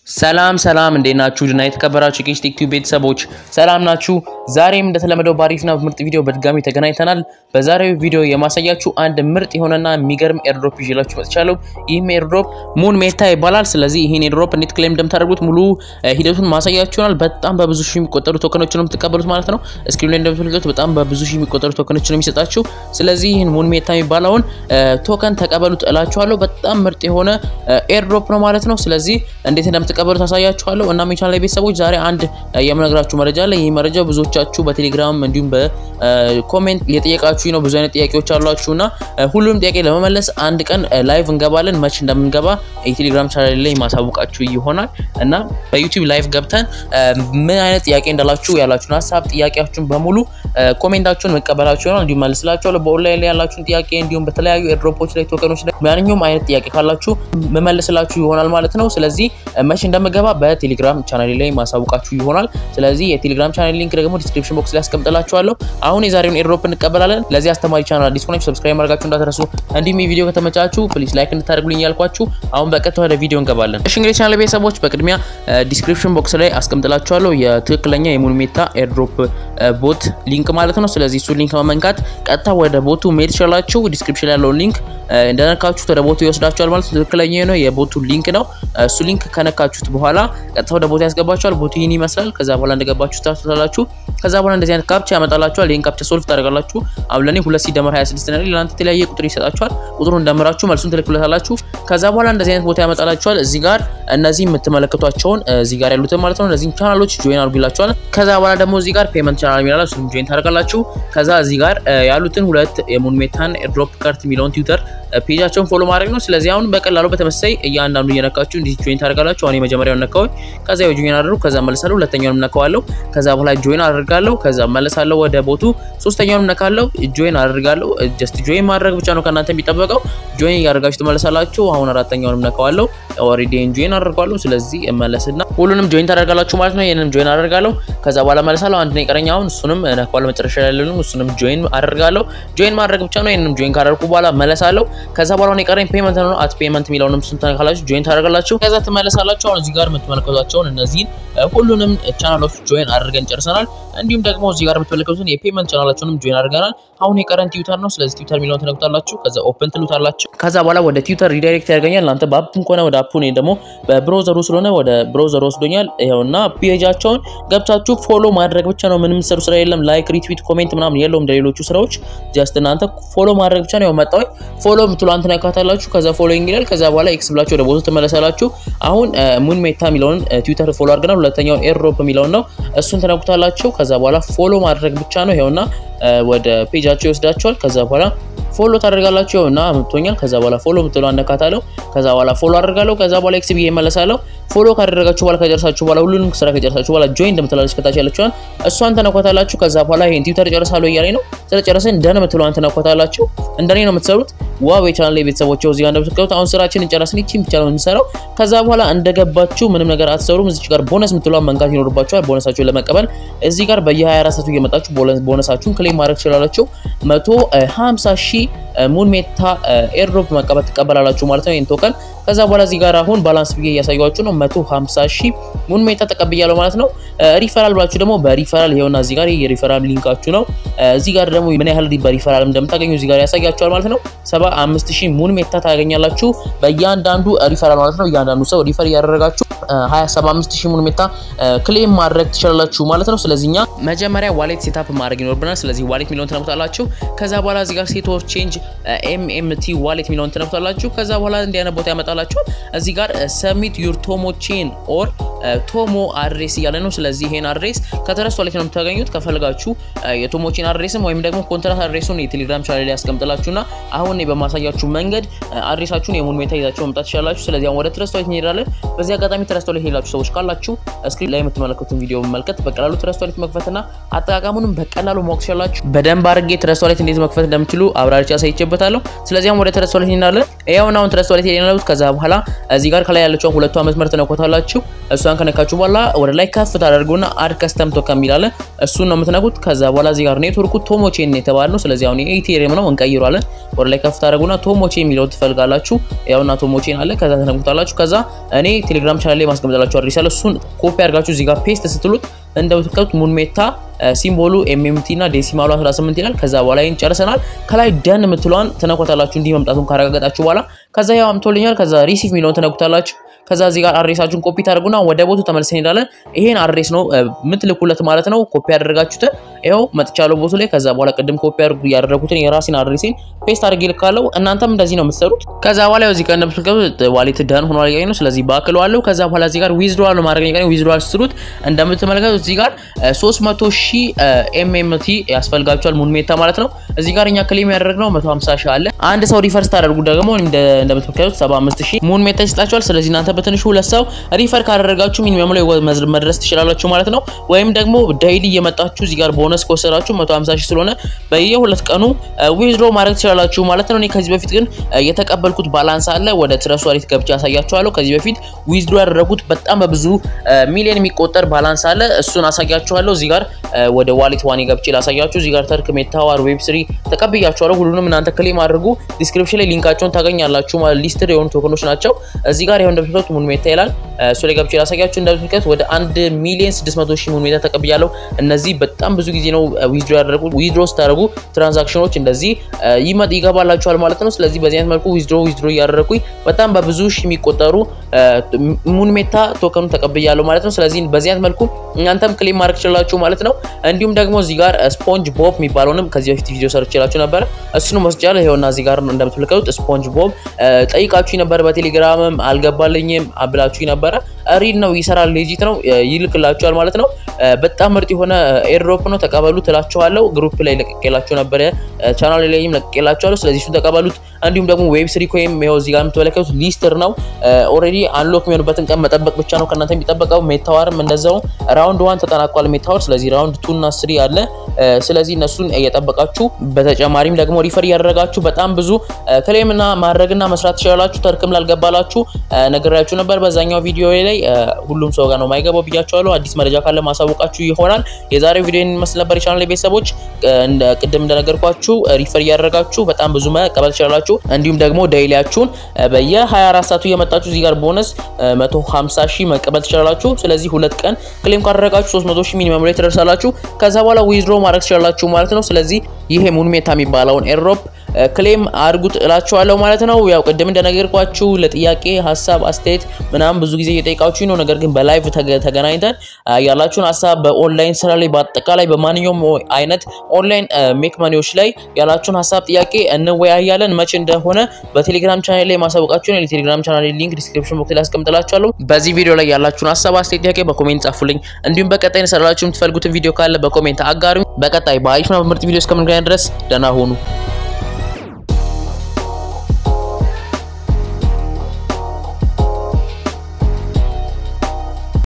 ሰላም ሰላም እንዴት ናችሁ? ድና የተከበራችሁ የኬች ቴክ ቲዩብ ቤተሰቦች ሰላም ናችሁ? ዛሬም እንደተለመደው በአሪፍና ምርጥ ቪዲዮ በድጋሚ ተገናኝተናል። በዛሬው ቪዲዮ የማሳያችሁ አንድ ምርጥ የሆነና የሚገርም ኤርድሮፕ ይዤላችሁ መጥቻለሁ። ይህም ኤርድሮፕ ሙን ሜታ ይባላል። ስለዚህ ይህን ኤርድሮፕ እንዴት ክሌም እንደምታደርጉት ሙሉ ሂደቱን ማሳያችሁ ይሆናል። በጣም በብዙ ሺህ የሚቆጠሩ ቶከኖች ነው የምትቀበሉት ማለት ነው። እስክሪን ላይ እንደምትመለከቱት በጣም በብዙ ሺህ የሚቆጠሩ ቶከኖች ነው የሚሰጣችሁ። ስለዚህ ይህን ሙን ሜታ የሚባለውን ቶከን ተቀበሉት እላችኋለሁ። በጣም ምርጥ የሆነ ኤርድሮፕ ነው ማለት ነው። ስለዚህ እንዴት እንደምት ቀበሉ ታሳያችኋለሁ። እና ሜቻን ላይ ቤተሰቦች ዛሬ አንድ የምነግራችሁ መረጃ አለ። ይህ መረጃ ብዙዎቻችሁ በቴሌግራም እንዲሁም በኮሜንት የጠየቃችሁ ነው። ብዙ አይነት ጥያቄዎች አሏችሁ እና ሁሉንም ጥያቄ ለመመለስ አንድ ቀን ላይቭ እንገባለን። መች እንደምንገባ የቴሌግራም ቻናል ላይ ማሳወቃችሁ ይሆናል እና በዩቲዩብ ላይቭ ገብተን ምን አይነት ጥያቄ እንዳላችሁ ያላችሁን ሀሳብ ጥያቄያችሁን በሙሉ ኮሜንታችሁን መቀበላችሁ ይሆናል። እንዲሁም መልስላችኋለሁ። በኦንላይን ላይ ያላችሁን ጥያቄ እንዲሁም በተለያዩ ኤርድሮፖች ላይ ቶከኖች ላይ ማንኛውም አይነት ጥያቄ ካላችሁ መመልስላችሁ ይሆናል ማለት ነው። ስለዚህ መቼ እንደምገባ በቴሌግራም ቻናል ላይ ማሳውቃችሁ ይሆናል። ስለዚህ የቴሌግራም ቻናል ሊንክ ደግሞ ዲስክሪፕሽን ቦክስ ላይ አስቀምጥላችኋለሁ። አሁን የዛሬውን ኤርድሮፕ እንቀበላለን። ለዚህ አስተማሪ ቻናል አዲስ ሆናችሁ ሰብስክራይብ ማድረጋችሁ እንዳትረሱ። እንዲሁም የቪዲዮ ከተመቻችሁ ፕሊዝ ላይክ እንድታደርጉልኝ ያልኳችሁ። አሁን በቀጥታ ወደ ቪዲዮ እንገባለን። እሺ እንግዲህ ቻናል ቤተሰቦች በቅድሚያ ዲስክሪፕሽን ቦክስ ላይ አስቀምጥላችኋለሁ የትክክለኛ የሙንሜታ ኤርድሮፕ ቦት ሊንክ ማለት ነው። ስለዚህ እሱ ሊንክ በመንካት ቀጥታ ወደ ቦቱ መሄድ ትችላላችሁ። ዲስክሪፕሽን ላይ ያለውን ሊንክ እንደነካችሁት ወደ ቦቱ ይወስዳችኋል ማለት ነው። ትክክለኛ የሆነ የቦቱ ሊንክ ነው። እሱ ሊንክ ከነካችሁት በኋላ ቀጥታ ወደ ቦቱ ያስገባችኋል። ቦቱ ይህን ይመስላል። ከዛ በኋላ እንደገባችሁ ታስታላችሁ። ከዛ በኋላ እንደዚህ አይነት ካፕቻ ያመጣላችኋል። ይህን ካፕቻ ሶልቭ ታደርጋላችሁ። አሁን ለኔ 2 ሲደመር 26 ነው። ለእናንተ የተለያየ ቁጥር ይሰጣችኋል። ቁጥሩን እንደምራችሁ መልሱን ትልኩለታላችሁ። ከዛ በኋላ እንደዚህ አይነት ቦታ ያመጣላችኋል። እዚህ ጋር እነዚህ የምትመለከቷቸውን እዚህ ጋር ያሉትን ማለት ነው እነዚህን ቻናሎች ጆይን አድርጉላችኋል። ከዛ በኋላ ደግሞ እዚህ ጋር ፔመንት ቻናል የሚላል እሱንም ጆይን ታደርጋላችሁ። ከዛ እዚህ ጋር ያሉትን ሁለት የሙንሜታን ኤርድሮፕ ካርት የሚለውን ትዊተር ፔጃቸውን ፎሎ ማድረግ ነው። ስለዚህ አሁን በቀላሉ በተመሳይ እያንዳንዱ እየነካችሁ እንዲህ ጆይን ታደርጋላችሁ። አሁን የመጀመሪያውን ነካሁኝ። ከዛ ጆይን አደረኩ። ከዛ መለሳለሁ። ሁለተኛውንም ነካዋለሁ። ከዛ በኋላ ጆይን አደርጋለሁ። ከዛ መለሳለሁ ወደ ቦቱ። ሶስተኛውንም ነካለሁ። ጆይን አደርጋለሁ። ጀስት ጆይን ማድረግ ብቻ ነው ከእናንተ የሚጠበቀው። ጆይን እያደረጋችሁ ትመለሳላችሁ። አሁን አራተኛውንም ነካዋለሁ። ኦልሬዲ ጆይን አደርጋለሁ። ስለዚህ እመለስና ሁሉንም ጆይን ታደርጋላችሁ ማለት ነው። ይሄንንም ጆይን አደርጋለሁ። ከዛ በኋላ መለሳለሁ። አንድ ነው የቀረኝ። አሁን እሱንም ነካዋለሁ። መጨረሻ ላይ ያለውን እሱንም ጆይን አደርጋለሁ። ጆይን ማድረግ ብቻ ነው። ይሄንንም ጆይን ካደረኩ በኋላ መለሳለሁ። ከዛ በኋላ ነው የቀረኝ ፔመንት ነው። አት ፔመንት የሚለውንም እሱን ተነካላችሁ ጆይን ታደርጋላችሁ። ከዛ ትመለሳላችሁ። አሁን እዚህ ጋር የምትመለከቷቸውን እነዚህን ሁሉንም ቻናሎች ጆይን አድርገን ጨርሰናል። እንዲሁም ደግሞ እዚህ ጋር የምትመለከቱትን የፔመንት ቻናላቸውንም ጆይን አድርገናል። አሁን የቀረን ትዊተር ነው። ስለዚህ ትዊተር የሚለውን ተነክታላችሁ። ከዛ ኦፕን ትሉታላችሁ። ከዛ በኋላ ወደ ትዊተር ሪዳይሬክት ያደርገኛል። እናንተ በአፑን ከሆነ ወደ አፑ እኔ ደግሞ በብሮዘሩ ስለሆነ ወደ ብሮዘሩ ወስዶኛል። ይኸውና ፔጃቸውን ገብታችሁ ፎሎ ማድረግ ብቻ ነው። ምንም ሰሩ ስራ የለም። ላይክ፣ ሪትዊት፣ ኮሜንት ምናምን የለውም እንደሌሎቹ ስራዎች። ጀስት እናንተ ፎሎ ማድረግ ብቻ ነው። መጣሁ ፎሎ የምትሉ አንተ ነካታላችሁ። ከዛ ፎሎዊንግ ይላል። ከዛ በኋላ ኤክስ ብላችሁ ወደ ቦታው ትመለሳላችሁ። አሁን ሙን ሜታ የሚለውን ትዊተር ፎሎ አድርገናል። ሁለተኛውን ኤርድሮፕ የሚለውን ነው። እሱን ተነኩታላችሁ። ከዛ በኋላ ፎሎ ማድረግ ብቻ ነው። ይኸውና ወደ ፔጃቸው ይወስዳቸዋል። ከዛ በኋላ ፎሎ ታደርጋላችሁ እና ምቶኛል። ከዛ በኋላ ፎሎ ምትሉ አነካታለሁ። ከዛ በኋላ ፎሎ አደርጋለሁ። ከዛ በኋላ ኤክስ ብዬ እመለሳለሁ። ፎሎ ካደረጋችሁ በኋላ ከጨረሳችሁ በኋላ ሁሉንም ስራ ከጨረሳችሁ በኋላ ጆይን እንደምትላለች ከታች ያለችዋን እሷን ተነኳታላችሁ። ከዛ በኋላ ይሄን ትዊተር ጨርሳለሁ እያለኝ ነው። ስለጨረሰን ደን ምትለዋን ተነኳታላችሁ። እንደኔ ነው የምትሰሩት። ዋው የቻናል ላይ ቤተሰቦች እዚህ ጋር እንደምትከቱት አሁን ስራችንን ጨረስን። ይቺን ብቻ ነው የምንሰራው። ከዛ በኋላ እንደገባችሁ ምንም ነገር አትሰሩም። እዚህ ጋር ቦነስ ምትለዋን መንካት ይኖርባችኋል። ቦነሳችሁን ለመቀበል እዚህ ጋር በየ24 ሰዓቱ እየመጣችሁ ቦነሳችሁን ክሌም ማድረግ ትችላላችሁ። 150 ሺህ ሙን ሜታ ኤርድሮፕ መቀበል ትቀበላላችሁ ማለት ነው ይህን ቶከን። ከዛ በኋላ እዚህ ጋር አሁን ባላንስ ብዬ እያሳያችሁ ነው። 150 ሺህ ሙን ሜታ ተቀብያለሁ ማለት ነው። ሪፈራል ብላችሁ ደግሞ በሪፈራል ይሄውና እዚህ ጋር የሪፈራል ሊንካችሁ ነው። እዚህ ጋር ደግሞ ምን ያህል በሪፈራል እንደምታገኙ እዚህ ጋር ያሳያችኋል ማለት ነው። 75 ሺህ ሙን ሜታ ታገኛላችሁ በእያንዳንዱ ሪፈራል ማለት ነው። እያንዳንዱ ሰው ሪፈር እያደረጋችሁ 275 ሺህ ሙን ሜታ ክሌም ማድረግ ትችላላችሁ ማለት ነው። ስለዚህ እኛ መጀመሪያ ዋሌት ሴታፕ ማድረግ ይኖርብናል። ስለዚህ ዋሌት የሚለውን ትነኩታላችሁ። ከዛ በኋላ እዚህ ጋር ሴት ኦፍ ቼንጅ ኤምኤምቲ ዋሌት የሚለውን ትነኩታላችሁ። ከዛ በኋላ እንዲህ አይነት ቦታ ያመጣላችኋል። እዚህ ጋር ሰሚት ዩር ቶሞ ቼን ኦር ቶሞ አድሬስ እያለ ነው። ስለዚህ ይሄን አድሬስ ከተረስት ዋሌት ነው የምታገኙት። ከፈልጋችሁ የቶሞ ቼን አድሬስም ወይም ደግሞ ኮንትራት አድሬሱን የቴሌግራም ቻናል ላይ ያስቀምጥላችሁና አሁን በማሳያችሁ መንገድ አድሬሳችሁን የሙን ሜታ ይዛችሁ መምጣት ትችላላችሁ። ስለዚህ አሁን ወደ ትረስት ዋሌት እንሄዳለን። በዚህ አጋጣሚ ትረስት ዋሌት ሄላችሁ ሰዎች ካላችሁ ስክሪን ላይ የምትመለከቱትን ቪዲዮ መመልከት በቀላሉ ትረስት ዋሌት መክፈትና አጠቃቀሙንም በቀላሉ ማወቅ ትችላላችሁ። በደንብ አድርጌ ትረስት ዋሌት እንዴት መክፈት እንደምችሉ አብራርቻ አሳይቼበታለሁ። ስለዚህ አሁን ወደ ትረስት ዋሌት እንሄዳለን። ይኸውና አሁን ትረስት ዋሌት የሌለው ከዛ በኋላ እዚህ ጋር ከላይ ያለችውን ሁለቷ መስመር ትነኮታላችሁ። እሷን ከነካችሁ በኋላ ወደ ላይ ከፍ ታደርጉና አድ ከስተም ቶከን የሚላለ እሱን ነው የምትነኩት። ከዛ በኋላ እዚህ ጋር ኔትወርኩ ቶሞቼን ነው የተባለ ነው። ስለዚህ አሁን ኢቴሪየም ነው እንቀይሯለን። ወደ ላይ ከፍ ታደርጉና ቶሞቼ የሚለው ትፈልጋላችሁ። ያውና ቶሞቼን አለ። ከዛ ተነኩታላችሁ። ከዛ እኔ ቴሌግራም ቻናል ላይ ማስቀምጥላችሁ አድሬስ አለ። እሱን ኮፒ አድርጋችሁ እዚህ ጋር ፔስት ስትሉት እንደምትከቱት ሙንሜታ ሲምቦሉ ኤምኤምቲ እና ዴሲማሉ 18 ይላል። ከዛ በኋላ ይህን ጨርሰናል። ከላይ ደን የምትለዋን ተነኮታላችሁ እንዲህ መምጣቱን ካረጋገጣችሁ በኋላ ከዛ ያው አምቶልኛል። ከዛ ሪሲቭ የሚለውን ተነኩታላችሁ። ከዛ እዚህ ጋር አድሬሳችሁን ኮፒ ታደርጉና ወደ ቦቱ ተመልሰን እንሄዳለን። ይሄን አድሬስ ነው የምትልኩለት ማለት ነው። ኮፒ ያደረጋችሁትን ይኸው መጥቻለሁ ቦቱ ላይ። ከዛ በኋላ ቅድም ኮፒ ያደረጉትን የራሴን አድሬሴን ፔስት አድርጌ ልካለሁ። እናንተም እንደዚህ ነው የምትሰሩት። ከዛ በኋላ እዚህ ጋር እንደምትልከው ዋሌት ደን ሆኗል ያገኝ ነው። ስለዚህ ባክለዋለሁ። ከዛ በኋላ እዚህ ጋር ዊዝድሮዋል ማድረግ ያገኝ ዊዝድሮዋል ስትሉት እንደምትመለከቱት እዚህ ጋር 300 ሺህ ኤምኤምቲ ያስፈልጋቸዋል ሙንሜታ ማለት ነው። እዚህ ጋር እኛ ክሌም ያደረግነው 150 ሺህ አለ። አንድ ሰው ሪፈር ስታደርጉ ደግሞ እንደምትመለከቱት 75 ሺህ ሙንሜታ ይሰጣቸዋል። ስለዚህ እናንተ በትንሹ ሁለት ሰው ሪፈር ካደረጋችሁ ሚኒመም ላይ መድረስ ትችላላችሁ ማለት ነው። ወይም ደግሞ ዳይሊ እየመጣችሁ እዚህ ጋር ቦነስ ከወሰዳችሁ 150 ሺህ ስለሆነ በየሁለት ቀኑ ዊዝድሮ ማድረግ ትችላላችሁ ማለት ነው። እኔ ከዚህ በፊት ግን የተቀበልኩት ባላንስ አለ። ወደ ትረስ ዋሌት ገብቼ ያሳያችኋለሁ። ከዚህ በፊት ዊዝድሮ ያደረጉት በጣም በብዙ ሚሊዮን የሚቆጠር ባላንስ አለ። እሱን አሳያችኋለሁ። እዚህ ጋር ወደ ዋሌት ዋኔ ገብቼ ላሳያችሁ። እዚህ ጋር ተርክ፣ ሜታዋር፣ ዌብ ስሪ ተቀብያችኋለሁ። ሁሉንም እናንተ ክሌም አድርጉ። ዲስክሪፕሽን ላይ ሊንካቸውን ታገኛላችሁ። ሊስትድ የሆኑ ቶከኖች ናቸው። እዚህ ጋር ይኸው እንደምትመለከቱት ሙን ሜታ ይላል። እሱ ላይ ገብቼ ላሳያችሁ። እንደምትመለከቱት ወደ 1 ሚሊዮን 600 ሺህ ሙን ሜታ ተቀብያለሁ። እነዚህ በጣም ብዙ ጊዜ ነው ዊዝድሮ ያደረጉት። ዊዝድሮ ስታደርጉ ትራንዛክሽኖች እንደዚህ ይመጥ ይገባላችኋል ማለት ነው። ስለዚህ በዚህ አይነት መልኩ ዊዝድሮ ዊዝድሮ እያደረኩኝ በጣም በብዙ ሺህ የሚቆጠሩ ሙን ሜታ ቶከኑ ተቀብያለሁ ማለት ነው። ስለዚህ በዚህ አይነት መልኩ እናንተም ክሌም ማድረግ ትችላላችሁ ማለት ነው። እንዲሁም ደግሞ እዚህ ጋር ስፖንጅ ቦብ የሚባለውንም ከዚህ በፊት ቪዲዮ ሰርችላችሁ ነበረ። እሱንም ወስጃለሁ። ይኸውና እዚህ ጋር እንደምትመለከቱት ስፖንጅ ቦብ ጠይቃችሁ ነበር። በቴሌግራምም አልገባልኝም ብላችሁ ነበረ። ሪል ነው፣ ይሰራል፣ ሌጂት ነው፣ ይልክላችኋል ማለት ነው። በጣም ምርጥ የሆነ ኤርድሮፕ ነው። ተቀበሉ ትላችኋለሁ። ግሩፕ ላይ ለቅቄላችሁ ነበረ፣ ቻናል ላይም ለቅቄላችኋለሁ። ስለዚህ እሱን ተቀበሉት። እንዲሁም ደግሞ ዌብ ስሪ ኮይም ይኸው እዚህ ጋር የምትመለከቱት ሊስትር ነው። ኦልሬዲ አንሎክ የሚሆንበትን ቀን መጠበቅ ብቻ ነው ከእናንተ የሚጠበቀው። ሜታዋርም እንደዛው ራውንድ ዋን ተጠናቋል ሜታዋር። ስለዚህ ራውንድ ቱ እና ስሪ አለ። ስለዚህ እነሱን እየጠበቃችሁ በተጨማሪም ደግሞ ሪፈር እያደረጋችሁ በጣም ብዙ ክሌምና ማድረግና መስራት ትችላላችሁ። ተርክም ላልገባላችሁ ነገራችሁ ነበር በዛኛው ቪዲዮ ላይ ሁሉም ሰው ጋር ነው የማይገባው ብያችኋለሁ። አዲስ መረጃ ካለ ማሳወቃችሁ ይሆናል። የዛሬው ቪዲዮ ይመስል ነበር። የቻናል ቤተሰቦች ቅድም እንደነገርኳችሁ ሪፈር እያደረጋችሁ በጣም ብዙ መቀበል ትችላላችሁ። እንዲሁም ደግሞ ዳይሊያችሁን በየ24 ሰዓቱ እየመጣችሁ እዚህ ጋር ቦነስ 150 ሺህ መቀበል ትችላላችሁ። ስለዚህ ሁለት ቀን ክሌም ካደረጋችሁ 300 ሺህ ሚኒመም ላይ ትደርሳላችሁ። ከዛ በኋላ ዊዝድሮ ማድረግ ትችላላችሁ ማለት ነው። ስለዚህ ይሄ ሙንሜታ የሚባለውን ኤርድሮፕ ክሌም አድርጉት እላችኋለሁ ማለት ነው። ያው ቅድም እንደነገርኳችሁ ለጥያቄ ሀሳብ፣ አስተያየት ምናምን ብዙ ጊዜ እየጠየቃችሁ ነው። ነገር ግን በላይቭ ተገናኝተን ያላችሁን ሀሳብ በኦንላይን ስራ ላይ በአጠቃላይ በማንኛውም አይነት ኦንላይን ሜክ መኒዎች ላይ ያላችሁን ሀሳብ፣ ጥያቄ እንወያያለን። መቼ እንደሆነ በቴሌግራም ቻናል ላይ ማሳወቃችሁን የቴሌግራም ቻናል ሊንክ ዲስክሪፕሽን ቦክስ ላይ አስቀምጥላችኋለሁ። በዚህ ቪዲዮ ላይ ያላችሁን ሀሳብ፣ አስተያየት፣ ጥያቄ በኮሜንት ጻፉልኝ። እንዲሁም በቀጣይ እንሰራላችሁ የምትፈልጉትን ቪዲዮ ካለ በኮሜንት አጋሩ። በቀጣይ በአሪፍና በምርጥ ቪዲዮ እስከምንገናኝ ድረስ ደህና ሁኑ።